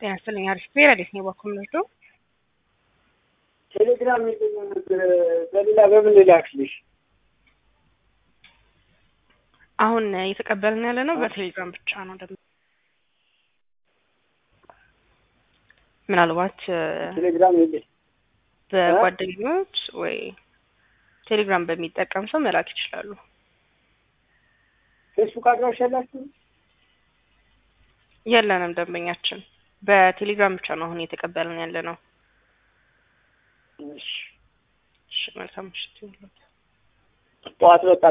ጤና ይስጥልኝ። አሪፍ ብሔር እንዴት ነው ባኩም ልርዶ ቴሌግራም የለኝም ነበር። በሌላ በምን ልላክልሽ? አሁን እየተቀበልን ያለ ነው በቴሌግራም ብቻ ነው። ደግሞ ምናልባት ቴሌግራም የለኝ በጓደኞች ወይ ቴሌግራም በሚጠቀም ሰው መላክ ይችላሉ። ፌስቡክ አድራሻ ያላችሁ? የለንም ደንበኛችን በቴሌግራም ብቻ ነው አሁን እየተቀበልን ያለ ነው። እሺ እሺ መልካም ምሽት ይሁንልዎት። ጠዋት በቃ